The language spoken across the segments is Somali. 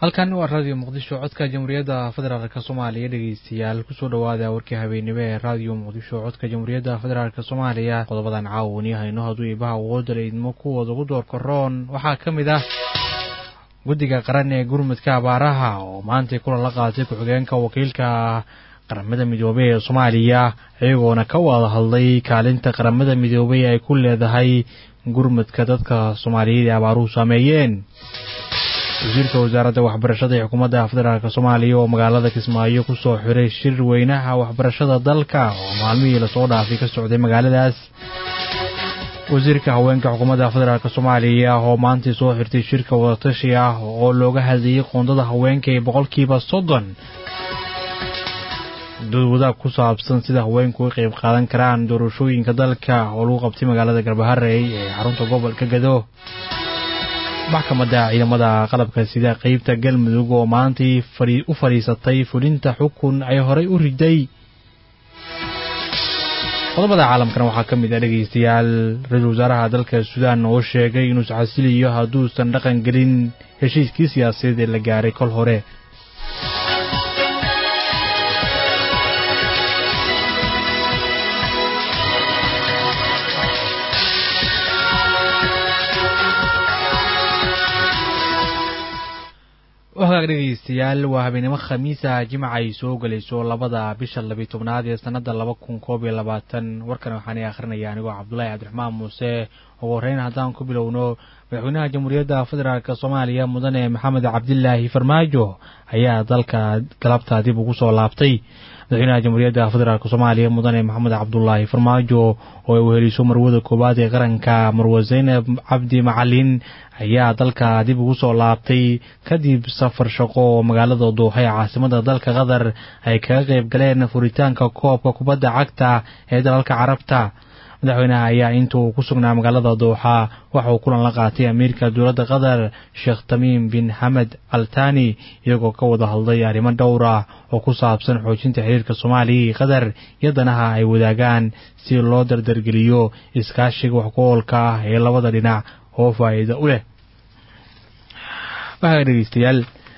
halkan waa raadiyo muqdisho codka jamhuuriyadda federaalk soomaaliya dhegeystayaal kusoo dhawaada warkii habeenimo ee raadiyo muqdisho codka jamhuuriyadda federaalk soomaaliya qodobadan caawani hayno hadduu ibaha wooda laydmo kuwooda ugu door karoon waxaa ka mid ah guddiga qaran ee gurmudka abaaraha oo maantay kulan la qaatay ku-xigeenka wakiilka qaramada midoobey ee soomaaliya iyagoona ka wada hadlay kaalinta qaramada midoobey ay ku leedahay gurmudka dadka soomaaliyeed ee abaaruhu saameeyeen wasiirka wasaaradda waxbarashada ee xukuumadda federaalk soomaaliya oo magaalada kismaayo kusoo xiray shir weynaha waxbarashada dalka oo maalmihii lasoo dhaafay ka socday magaaladaas wasiirka haweenka xukuumadda federaalk soomaaliya oo maantay soo xirtay shirka wadatashi ah oo looga hadlayay qoondada haweenka ee boqolkiiba soddon dad wadaag ku saabsan sida haweenku uga qayb qaadan karaan doorashooyinka dalka oo lagu qabtay magaalada garbaharey ee xarunta gobolka gado maxkamadda ciidamada qalabka sida qeybta galmudug oo maantay u fadhiisatay fulinta xukun ay horay u riday qodobada caalamkana waxaa ka mid ah dhegeystayaal ra-iisul wasaaraha dalka suudaan oo sheegay inuu isxasiliyo hadduusan dhaqan gelin heshiiskii siyaasadeed ee la gaaray kol hore wagaag dhegeystayaal waa habeenimo khamiisa jimca ay soo gelayso labada bisha labiy tobnaad ee sanada laba kun koob iyo labaatan warkan waxaana akhrinaya anigoo cabdulaahi cabdiraxmaan muuse ugu horreyn haddaan ku bilowno madaxweynaha jamhuuriyadda federaalk soomaaliya mudane maxamed cabdilaahi farmaajo ayaa dalka galabta dib ugu soo laabtay madaxweynaha jamhuuriyadda federaalk soomaaliya mudane maxamed cabdulaahi farmaajo oo ay weheliso marwada koowaad ee qaranka marwe zaynab cabdi macalin ayaa dalka dib ugu soo laabtay kadib safar shaqo oo magaalada duuxa ee caasimada dalka qatar ay kaga qayb galeen furitaanka koobka kubadda cagta ee dalalka carabta madaxweynaha ayaa inta uu ku sugnaa magaalada duuxa waxa uu kulan la qaatay amiirka dowladda qatar sheekh tamiim bin xamed altani iyagoo ka wada hadlay arrimo dhowr ah oo ku saabsan xoojinta xiriirka soomaaliya iyo qatar iyo danaha ay wadaagaan si loo dardargeliyo iskaashiga wax ku oolka ah ee labada dhinac oo faa'iida u leh waxaa dhegeystayaal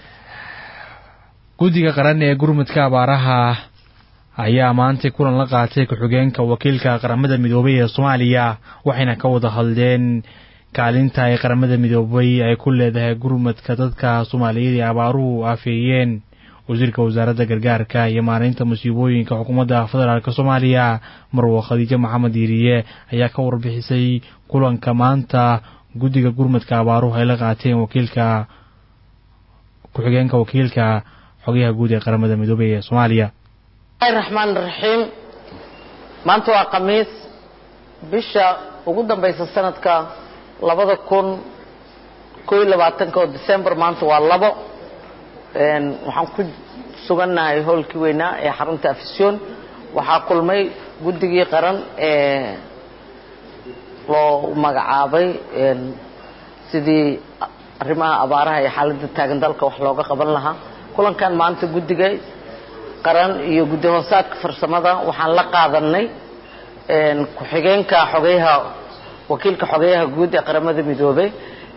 guddiga qaran ee gurmudka abaaraha ayaa maantay kulan la qaatay ku-xigeenka wakiilka qaramada midoobay ee soomaaliya waxayna ka wada hadleen kaalinta ay qaramada midoobay ay ku leedahay gurmudka dadka soomaaliyeed ee abaaruhu afeeyeen wasiirka wasaaradda gargaarka iyo maareynta musiibooyinka xukuumadda federaalk soomaaliya marwo khadiijo maxamed diiriye ayaa ka warbixisay kulanka maanta guddiga gurmudka abaaruhu ay la qaateen wakiilka ku-xigeenka wakiilka xogayaha guud ee qaramada midoobay ee soomaaliya raxmaan raxiim maanta waa khamiis bisha ugu dambaysa sanadka labada kun koo iyo labaatanka oo december maanta waa labo waxaan ku sugannahay howlkii weynaa ee xarunta afisyon waxaa kulmay guddigii qaran ee loo magacaabay sidii arrimaha abaaraha iyo xaaladda taagan dalka wax looga qaban lahaa kulankan maanta guddiga qaran iyo guddi hoosaadka farsamada waxaan la qaadanay ku-xigeenka xogeyaha wakiilka xogeyaha guud ee qaramada midoobey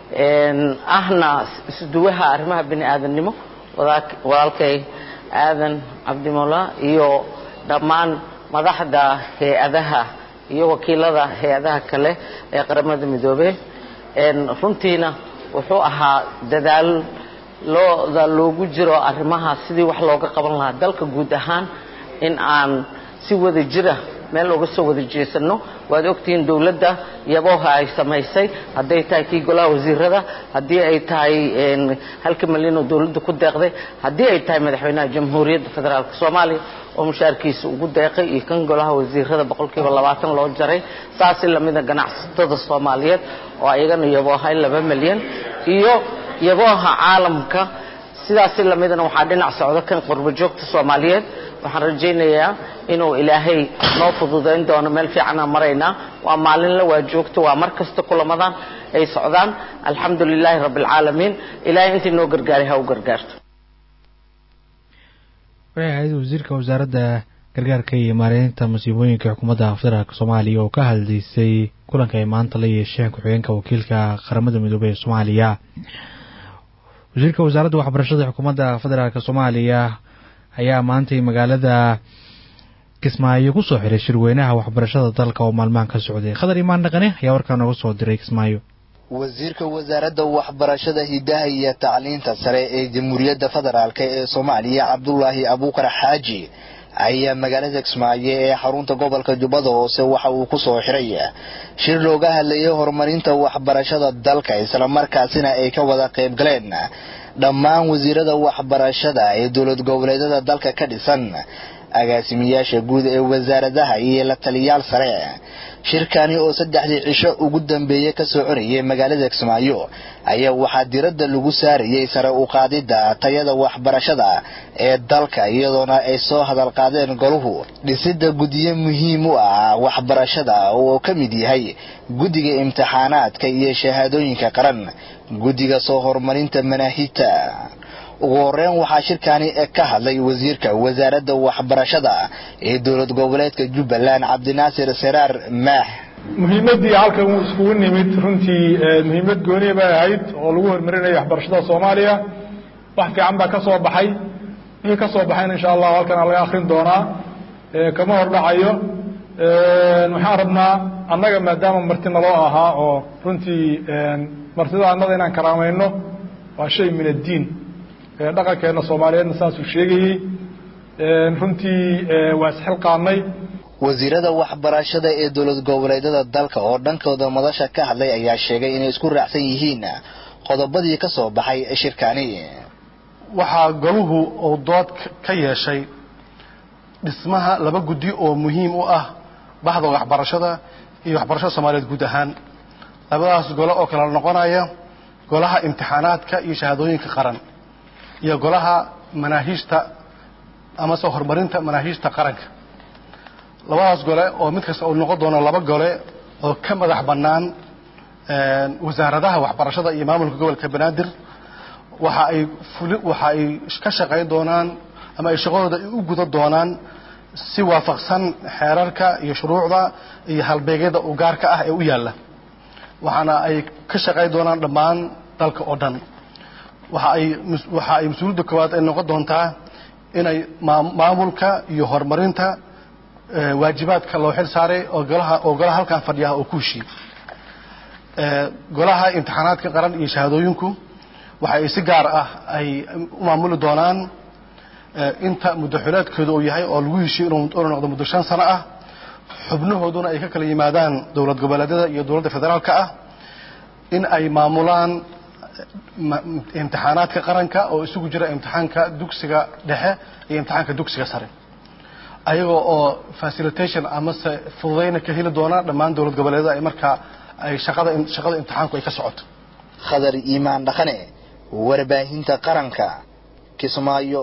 ahna isduwaha arrimaha bini aadamnimo walaalkay aadan cabdimola iyo dhammaan madaxda hay-adaha iyo wakiilada hay-adaha kale ee qaramada midoobey runtiina wuxuu ahaa dadaal looda loogu jiro arrimaha sidii wax looga qaban lahaa dalka guud ahaan in aan si wada jira meel uga soo wada jeesano waad ogtihiin dowladda yabooha ay samaysay hadday tahay kii golaha wasiirada haddii ay tahay halka malyan oo dowladda ku deeqday haddii ay tahay madaxweynaha jamhuuriyadda federaalk soomaaliya oo mushaarkiisa ugu deeqay iyo kan golaha wasiirada boqolkiiba labaatan loo jaray saasi lamida ganacsatada soomaaliyeed oo ayagana yaboohay laba milyan iyo yabooha caalamka sidaasi lamidana waxaa dhinac socda kan qurbo joogta soomaaliyeed waxaan rajaynayaa inuu ilaahay noo fududayn doono meel fiicanaan maraynaa waa maalinle waa joogto waa mar kasta kulamadan ay socdaan alxamdu lilaahi rabbi alcaalamiin ilaahay intii noo gargaaray ha u gargaarto waxay ahayd wasiirka wasaaradda gargaarka iyo maareynta masiibooyinka xukuumadda federaalk soomaaliya oo ka hadlaysay kulanka ay maanta la yeesheen ku-xigeenka wakiilka qaramada midoobey ee soomaaliya wasiirka wasaaradda waxbarashada xukuumadda federaalk soomaaliya ayaa maantay magaalada kismaayo ku soo xiray shirweynaha waxbarashada dalka oo maalmahan ka socday khadar imaan dhaqane ayaa warkaa nooga soo diray kismaayo wasiirka wasaaradda waxbarashada hidaha iyo tacliinta sare ee jamhuuriyadda federaalk ee soomaaliya cabdulaahi abuukar xaaji ayaa magaalada kismaayo ee xarunta gobolka jubbada hoose waxa uu ku soo xiray shir looga hadlayay horumarinta waxbarashada dalka islamarkaasina ay ka wada qayb galeen dhammaan wasiirada waxbarashada ee dowlad goboleedyada dalka ka dhisan agaasimayaasha guud ee wasaaradaha iyo la taliyaal sare shirkani oo saddexdii cisho ugu dambeeyey ka soo corayay magaalada kismaayo ayaa waxaa diradda lagu saarayay sare u qaadidda tayada waxbarashada ee dalka iyadoona ay soo hadal qaadeen goluhu dhisidda guddiyo muhiim u ah waxbarashada oo ka mid yahay guddiga imtixaanaadka iyo shahaadooyinka qaran guddiga soo horumarinta manaahijta ugu horeyn waxaa shirkani ka hadlay wasiirka wasaaradda waxbarashada ee dowlad goboleedka jubbaland cabdinaasir seraar maax muhiimaddii halkan uu iskugu nimid runtii muhiimad gooniya bay ahayd oo lagu horumarinayo waxbarashada soomaaliya wax fiican baa ka soo baxay wixii ka soo baxayna insha allahu halkan laga akrin doonaa kama hordhacayo waxaan rabnaa annaga maadaama marti naloo ahaa oo runtii martida annada inaan karaamayno waa shay min addiin dhaqankeena soomaaliyeedna saasuu sheegayey runtii waa isxilqaanay wasiirada waxbarashada ee dowlad goboleedyada dalka oo dhankooda madasha ka hadlay ayaa sheegay inay isku raacsan yihiin qodobadii ka soo baxay shirkani waxaa goluhu uu dood ka yeeshay dhismaha laba guddi oo muhiim u ah baxda waxbarashada iyo waxbarashada soomaaliyeed guud ahaan labadaas gole oo kala noqonaya golaha imtixaanaadka iyo shahaadooyinka qaran iyo golaha manaahiijta amase horumarinta manaahiijta qaranka labadaas gole oo mid kasta uu noqon doono laba gole oo ka madax bannaan wasaaradaha waxbarashada iyo maamulka gobolka banaadir waxa ay fuli waxa ay ka shaqayn doonaan ama ay shaqadooda u guda doonaan si waafaqsan xeerarka iyo shuruucda iyo halbeegyada u gaarka ah ee u yaalla waxaana ay ka shaqayn doonaan dhammaan dalka oo dhan waxa ay waxa ay mas-uuliyadda koowaad ay noqon doontaa inay maamulka iyo horumarinta waajibaadka loo xil saaray oo golaha oo golaha halkan fadhiyaha oo ku heshiiyey golaha imtixaanaadka qaran iyo shahaadooyinku waxa ay si gaar ah ay u maamuli doonaan inta muddo xuleedkooda uu yahay oo lagu heshiyo inuu noqdo muddo shan sano ah xubnahooduna ay ka kala yimaadaan dowlad goboleedyada iyo dowladda federaalka ah in ay maamulaan imtixaanaadka qaranka oo isugu jira imtixaanka dugsiga dhexe iyo imtixaanka dugsiga sare ayagoo oo facilitation amase fududayna ka heli doona dhammaan dowlad goboleedyada ay markaa ay shaqada shaqada imtixaanku ay ka socoto khadar iimaan dhaqane warbaahinta qaranka kismaayo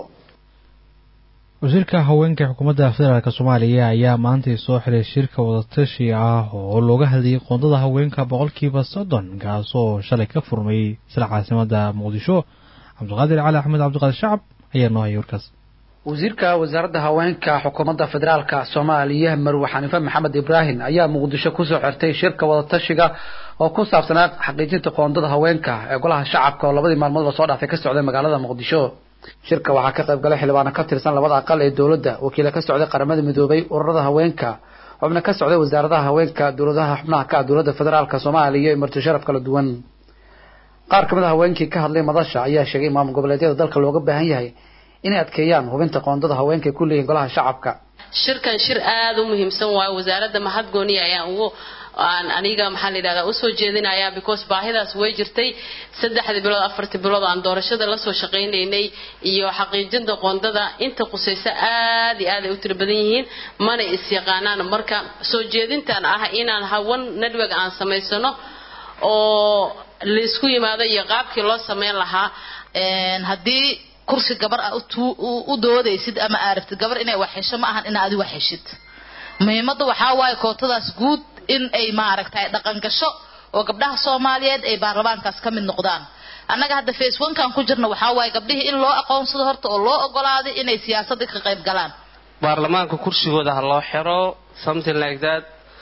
wasiirka haweenka xukuumadda federaalk soomaaliya ayaa maantay soo xiray shirka wadatashi ah oo looga hadlayay qoondada haweenka boqolkiiba soddon kaasoo shalay ka furmay isla caasimada muqdisho cabdiqaadir cali axmed cabdiqaadir shacab ayaa noo hayay warkaas wasiirka wasaaradda haweenka xukuumadda federaalka soomaaliya marwe xaniife maxamed ibraahim ayaa muqdisho kusoo xirtay shirka wadatashiga oo ku saabsanaa xaqiijinta qoondada haweenka ee golaha shacabka oo labadii maalmoodba soo dhaafay ka socday magaalada muqdisho shirka waxaa ka qayb galay xildhibaano ka tirsan labada aqal ee dowladda wakiila ka socday qaramada midoobay ururada haweenka xubno ka socday wasaaradaha haweenka dowladaha xubnaha ka ah dowladda federaalka soomaaliya iyo marti sharaf kala duwan qaar kamid a haweenkii ka hadlay madasha ayaa sheegay maamul goboleedyada dalka looga baahan yahay inay adkeeyaan hubinta qoondada haweenka ay ku leeyihin golaha shacabka shirkan shir aada u muhiimsan waayo wasaaradda mahadgooniya ayaan ugu aan aniga maxaa la yidhahdaa usoo jeedinaya because baahidaas way jirtay saddexdii bilood afartii bilood aan doorashada lasoo shaqaynaynay iyo xaqiijinta qoondada inta qusaysa aad iyo aad ay u tiro badan yihiin mana is-yaqaanaan marka soo jeedintan ah inaan hawan network aan samaysano oo laysku yimaado iyo qaabkii loo samayn lahaa haddii kursi gabar a u doodaysid ama aaragtid gabar inay wax hesho ma ahan ina adi wax heshid muhiimadda waxaa waaye kootadaas guud in ay maaragtay dhaqan gasho oo gabdhaha soomaaliyeed ay baarlamaankaas ka mid noqdaan annaga hadda face onkan ku jirna waxaa waaye gabdhihii in loo aqoonsado horta oo loo ogolaaday inay siyaasadda ka qayb galaan baarlamaanka kursigooda ha loo xiro something like that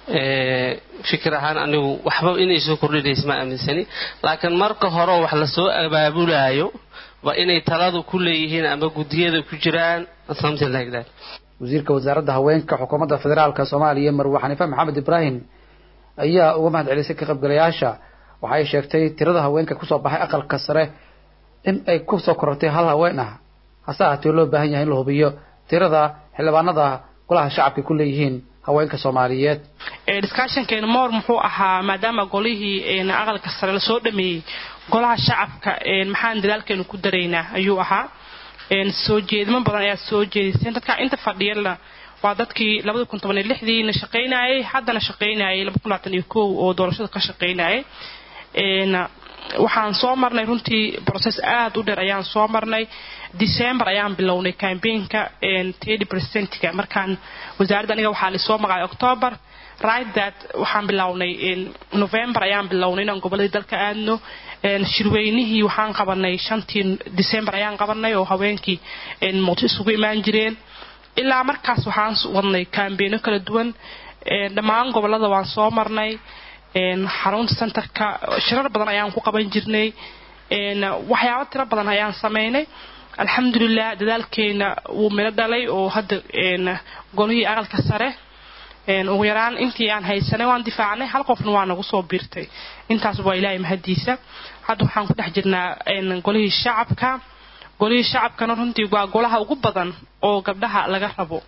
fikir ahaan anigu waxba inay soo kordhinaysa ma aaminsani laakiin marka hore wax lasoo abaabulaayo waa inay taladu ku leeyihiin ama guddiyada ku jiraan something like that wasiirka wasaaradda haweenka xukuumadda federaalka soomaaliya marwe xaniife maxamed ibraahim ayaa uga mahad celisay ka qaybgalayaasha waxay sheegtay tirada haweenka kusoo baxay aqalka sare in ay kusoo korortay hal haween ah hase ahaatee loo baahan yahay in la hubiyo tirada xildhibaanada golaha shacabka ku leeyihiin haweenka soomaaliyeed discussionkeena moor muxuu ahaa maadaama golihii aqalka sare lasoo dhameeyey golaha shacabka maxaan dadaalkeenu ku daraynaa ayuu ahaa soo jeedimo badan ayaa soo jeediseen dadka inta fadhiyana waa dadkii labada kun toban iyo lixdiina shaqaynayay haddana shaqaynayay laba kun labaatan iyo kow oo doorashada ka shaqaynayay waxaan soo marnay runtii process aada u dheer ayaan soo marnay december ayaan bilownay campaignka thirty percentga markaan wasaaradda aniga waxaa lisoo magacay october right that waxaan bilownay november ayaan bilownay inaan goboladii dalka aadno shirweynihii waxaan qabanay shantii december ayaan qabanay oo haweenkii muqdisho isugu imaan jireen ilaa markaas waxaan wadnay kambeeno kala duwan dhammaan gobolada waan soo marnay xarunta centerka shirar badan ayaan ku qaban jirnay waxyaabo tiro badan ayaan sameynay alxamdulilah dadaalkeena wuu milo dhalay oo hadda golihii aqalka sare ugu yaraan intii aan haysanay waan difaacnay hal qofna waa nagu soo biirtay intaas waa ilaahay mahadiisa hadda waxaan ku dhex jirnaa golihii shacabka golihii shacabkana runtii waa golaha ugu badan oo gabdhaha laga rabo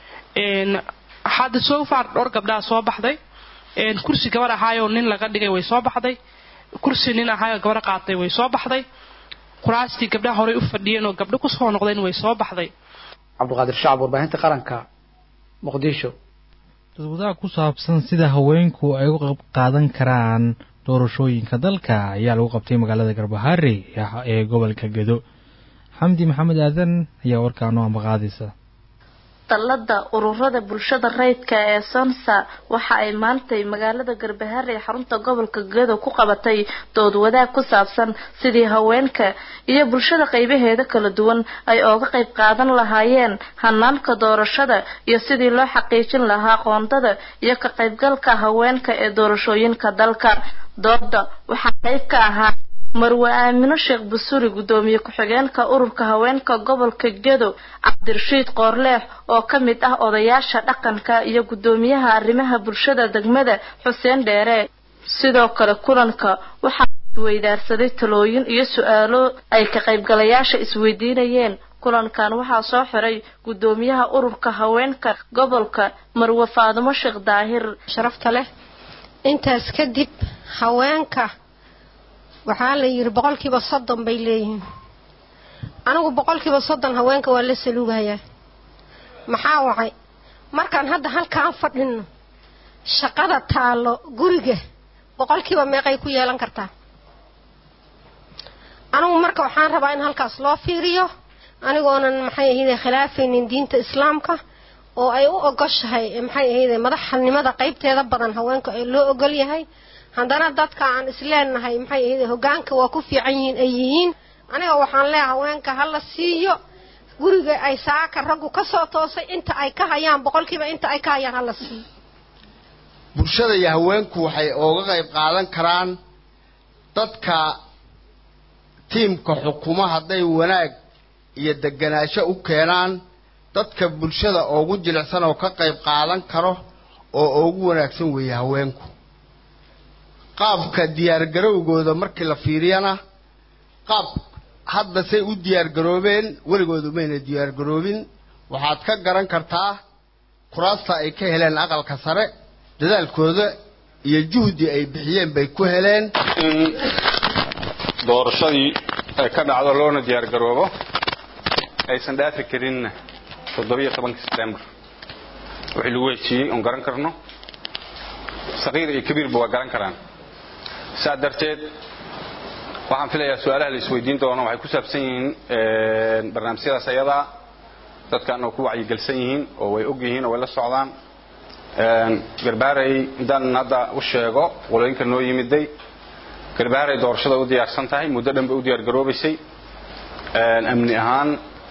hadda so far dhowr gabdhaha soo baxday kursi gabar ahaayoo nin laga dhigay way soo baxday kursi nin ahaayoo gabar qaatay way soo baxday kuraastii gabdhaha horey u fadhiyeen oo gabdho kusoo noqdeen way soo baxday cabdiqaadir shacab warbaahinta qaranka muqdisho dadwadaha ku saabsan sida haweenku ay uga qayb qaadan karaan doorashooyinka dalka ayaa lagu qabtay magaalada garbahaare ee gobolka gedo xamdi maxamed aadan ayaa warkaa noo ambaqaadaysa dallada ururada bulshada rayidka ee sonsa waxa ay maantay magaalada garbahaare ee xarunta gobolka gedo ku qabatay dood wadaag ku saabsan sidii haweenka iyo bulshada qaybaheeda kala duwan ay ooga qayb qaadan lahaayeen hanaanka doorashada iyo sidii loo xaqiijin lahaa qoondada iyo ka qaybgalka haweenka ee doorashooyinka dalka dooda waxaa qayb ka ahaa marwe aamino sheekh busuri guddoomiye ku-xigeenka ururka haweenka gobolka gedo cabdirashiid qoorleex oo ka mid ah odayaasha dhaqanka iyo guddoomiyaha arrimaha bulshada degmada xuseen dheere sidoo kale kulanka waxaa isweydaarsaday talooyin iyo su-aalo ay ka qaybgalayaasha isweydiinayeen kulankan waxaa soo xiray guddoomiyaha ururka haweenka gobolka marwe faadimo sheekh daahir sharafta leh intaas kadib haweenka waxaa la yidhi boqolkiiba soddon bay leeyihiin anigu boqolkiiba soddon haweenka waa la saluugayaa maxaa wacay markaan hadda halkaan fadhino shaqada taallo guriga boqolkiiba meeqay ku yeelan kartaa anigu marka waxaan rabaa in halkaas loo fiiriyo anigoonan maxay ahayde khilaafaynin diinta islaamka oo ay u ogoshahay maxay ahayde madaxnimada qaybteeda badan haweenka ee loo ogol yahay haddana dadka aan isleenahay maxay ahayde hogaanka waa ku fiican yihiin ay yihiin aniga waxaan leeyahay haweenka ha la siiyo guriga ay saaka raggu ka soo toosay inta ay ka hayaan boqolkiiba inta ay ka hayaan ha la siiyo bulshada iyo haweenku waxay ooga qayb qaadan karaan dadka tiimka xukumo hadday wanaag iyo deganaansho u keenaan dadka bulshada oogu jilicsan oo ka qayb qaadan karo oo ugu wanaagsan weeye haweenku qaabka diyaargarowgooda markii la fiiriyana qaab hadda say u diyaargaroobeen weligooda mayna diyaargaroobin waxaad ka garan kartaa kuraasta ay ka heleen aqalka sare dadaalkooda iyo juhdi ay bixiyeen bay ku heleen in doorashadii ay ka dhacdo loona diyaargaroobo aysan dhaafi karinna toddobiyo tobanka sebtembar wixii lagu heshiiyey oon garan karno saqiir iyo kabiirba waa garan karaan saa darteed waxaan filayaa su-aalaha la isweydiin doono waxay ku saabsan yihiin barnaamijyadaas ayadaa dadkan oo ku wacyigelsan yihiin oo way og yihiin oo way la socdaan garbaarey intaan hadda u sheego qolooyinka noo yimiday garbaarey doorashada u diyaarsan tahay muddo dhan bay u diyaargaroobaysay amni ahaan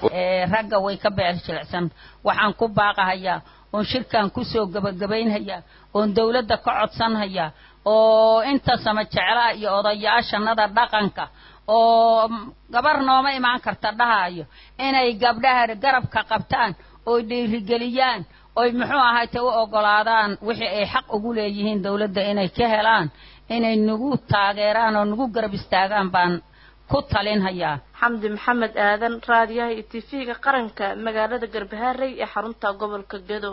ragga way ka beer jilicsan waxaan ku baaqahayaa oon shirkan kusoo gebagabaynhayaa oon dawladda ka codsanhayaa oo inta sama jeclaa iyo odayaashanada dhaqanka oo gabar nooma imaan karta dhahayo inay gabdhaha garabka qabtaan oy dhiirigeliyaan oy muxuu ahayte u ogolaadaan wixii ay xaq ugu leeyihiin dawladda inay ka helaan inay nagu taageeraan oo nagu garab istaagaan baan ku talinhayaa xamdi maxamed aadan raadiyaha iyo tv-ga qaranka magaalada garbaharey ee xarunta gobolka gedo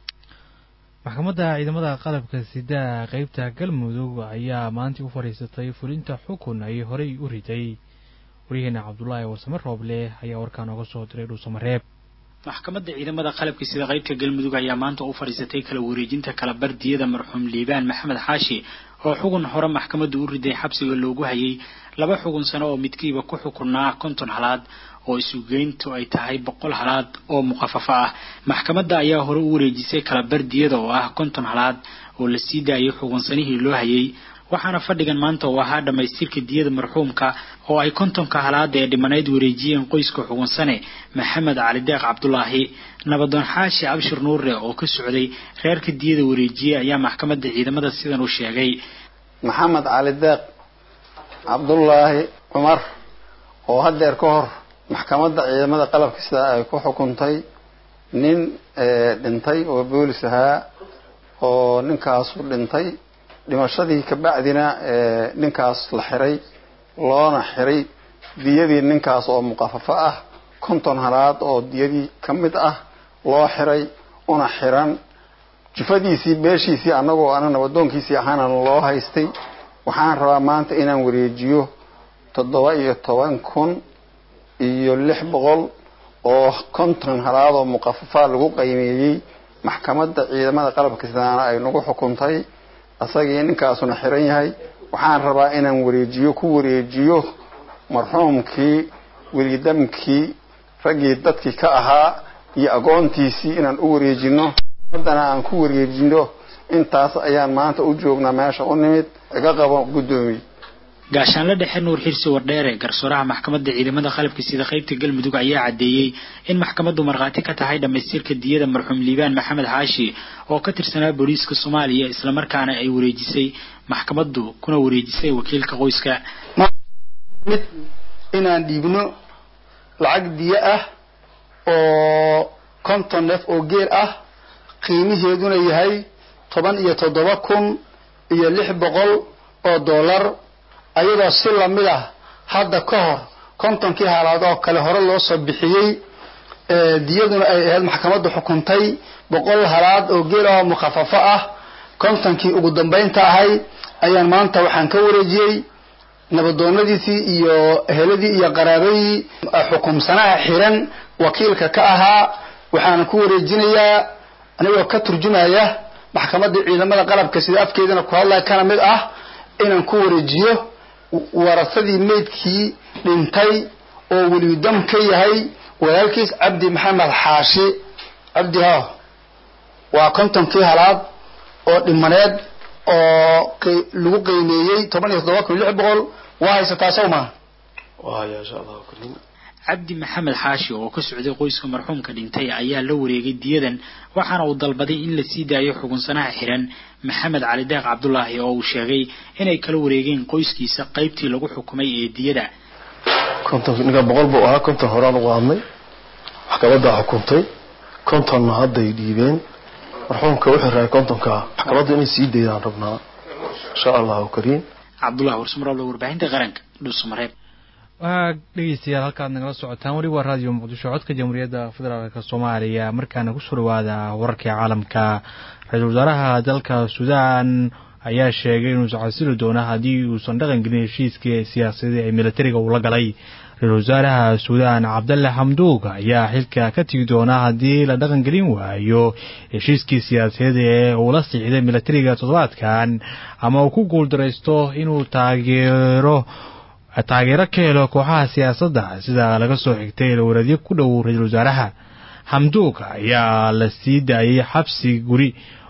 maxkamadda ciidamada qalabka sida qeybta galmudug ayaa maanta u fadhiisatay fulinta xukun ay horey u riday waryaheena cabdulaahi warsame rooble ayaa warkaa nooga soo diray dhuusamareeb maxkamadda ciidamada qalabka sida qaybta galmudug ayaa maanta u fadhiisatay kala wareejinta kala bardiyada marxuum liibaan maxamed xaashi oo xugun hore maxkamaddu u riday xabsiga loogu hayay laba xugun sano oo midkiiba ku xukunaa konton halaad oo isugeyntu ay tahay boqol halaad oo muqafafo ah maxkamadda ayaa hore u wareejisay kala bardiyada oo ah konton halaad oo la sii daayay xugunsanihii loo hayay waxaana fadhigan maanta oo ahaa dhammaystirka diyada marxuumka oo ay kontonka halaada ee dhimanayd wareejiyeen qoyska xugunsane maxamed cali deeq cabdulaahi nabadoon xaashi abshir nuure oo ka socday reerka diyada wareejiyey ayaa maxkamadda ciidamada sidan u sheegay maxamed cali deeq cabdulaahi cumar oo haddeer ka hor maxkamadda ciidamada qalabka sida ay ku xukuntay nin dhintay oo boolis ahaa oo ninkaasu dhintay dhimashadii kabacdina ninkaas la xiray loona xiray diyadii ninkaas oo muqafafo ah konton halaad oo diyadii ka mid ah loo xiray una xiran jufadiisii beeshiisii annagoo ana nabadoonkiisii ahaana loo haystay waxaan rabaa maanta inaan wareejiyo toddoba iyo toban kun iyo lix boqol oo konton halaad oo muqafafa lagu qiimeeyey maxkamadda ciidamada qalabka sidaana ay nagu xukuntay asagii ninkaasuna xiran yahay waxaan rabaa inaan wareejiyo ku wareejiyo marxuumkii welidamkii raggii dadkii ka ahaa iyo agoontiisii inaan u wareejino haddana aan ku wareejino intaas ayaan maanta u joognaa meesha u nimid iga qabo guddoomiye gaashaanle dhexe nuur xirsi wardheere garsooraha maxkamadda ciidamada qalabka sida qaybta galmudug ayaa caddeeyey in maxkamaddu markhaati ka tahay dhammaystirka diyada marxuum liibaan maxamed xaashi oo ka tirsanaa booliiska soomaaliya islamarkaana ay wareejisay maxkamaddu kuna wareejisay wakiilka qoyska mid inaan dhiibno lacag diyo ah oo konton neef oo geel ah qiimiheeduna yahay toban iyo toddoba kun iyo lix boqol oo dollar ayadoo si lamid ah hadda ka hor kontonkii haalaad oo kale hore loo soo bixiyey diyaduna ay ahayd maxkamaddu xukuntay boqol halaad oo geel ah oo mukhafafo ah kontonkii ugu dambaynta ahay ayaan maanta waxaan ka wareejiyey nabadoonadiisii iyo eheladii iyo qaraabadii xukumsanaha xiran wakiilka ka ahaa waxaana ku wareejinayaa anigoo ka turjumaya maxkamadda ciidamada qalabka sida afkeedana ku hadlaya kana mid ah inaan ku wareejiyo warasadii meydkii dhintay oo welidam ka yahay walaalkiis cabdi maxamed xaashi cabdi ha waa kontonkii halaad oo dhimaneed oo lagu qiimeeyey toban iyo toddoba kun lix boqol waa haysataa sow maa cabdi maxamed xaashi oo ka socday qoyska marxuumka dhintay ayaa la wareegay diyadan waxaana uu dalbaday in la sii daayo xugunsanaha xiran maxamed cali deeq cabdulaahi oo uu sheegay inay kala wareegeen qoyskiisa qaybtii lagu xukumay ee diyada konton ninka boqol buu ahaa konton horaan ugu hadnay maxkamaddaa xukuntay kontonna hadday dhiibeen marxuumka wuxuu rahay kontonka maxkamadda inay sii daydaan rabnaa insha allahu kariim cabdullahi warsumarable warbaahinta qaranka dhuusamareeb waa dhegeystayaal halkaad nagala socotaan weli waa raadiyo muqdisho codka jamhuuriyadda federaalk soomaaliya markaana kusoo dhawaada wararkii caalamka ra-iisul wasaaraha dalka suudaan ayaa sheegay inuusan casili doono haddii uusan dhaqan gelin heshiiskii siyaasadii ee militariga uu la galay ra-iisul wasaaraha suudaan cabdalle xamduug ayaa xilka ka tigi doona haddii la dhaqan gelin waayo heshiiskii siyaasadeed ee uu la siixday militariga toddobaadkan ama uu ku guuldaraysto inuu taageero taageero ka helo kooxaha siyaasadda sida laga soo xigtay ilwareedyo ku dhow ra-iisul wasaaraha xamduug ayaa la sii daayay xabsi guri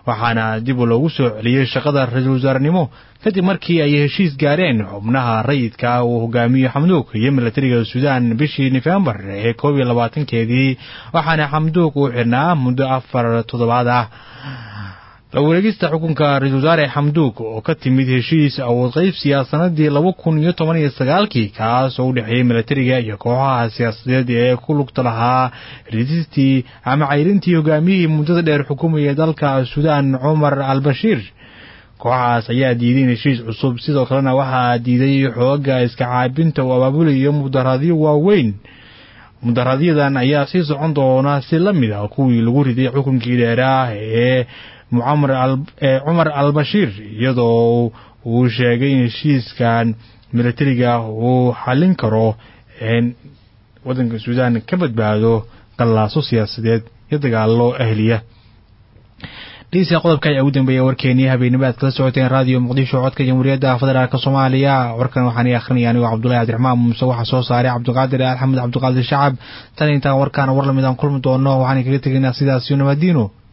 waxaana dib loogu soo celiyey shaqada ra-iisul wasaarenimo kadib markii ay heshiis gaareen xubnaha rayidka uu hogaamiyo xamduug iyo milatariga suudaan bishii nofembar ee koob iyo labaatankeedii waxaana xamduug uu xirnaa muddo afar toddobaad ah la wareegista xukunka ra-isul wasaare xamduug oo ka timid heshiis awood qaybsiya sanadii laba kun iyo toban iyo sagaalkii kaas oo u dhexeeyey milatariga iyo kooxaha siyaasadeed ee ku lugta lahaa ridistii ama cayrintii hogaamiyihii muddada dheer xukumayay dalka suudaan cumar al bashiir kooxahaas ayaa diiday in heshiis cusub sidoo kalena waxaa diiday xooga iska caabinta uu abaabulayo mudaharaadyo waaweyn mudaharaaadyadan ayaa sii socon doona si la mid ah kuwii lagu riday xukunkii dheeraah ee cumar al bashiir iyadoo uu sheegay in heshiiskan milatariga uu xallin karo waddanka suudaan ka badbaado qallaaso siyaasadeed iyo dagaalo ahliya dhegeystayaal qodobka ayaa ugu dambeeya warkeenii habeenimo aad kala socoteen raadiyo muqdisho codka jamhuuriyadda federaalk soomaaliya warkan waxaan ii akhrinaya anigoo cabdullahi cabdiraxmaan muuse waxaa soo saaray cabdiqaadir alxamed cabdiqaadir shacab tan intaan warkaan war lamid aan kulmi doono waxaan kaga tegaynaa sidaas iyo nabadiino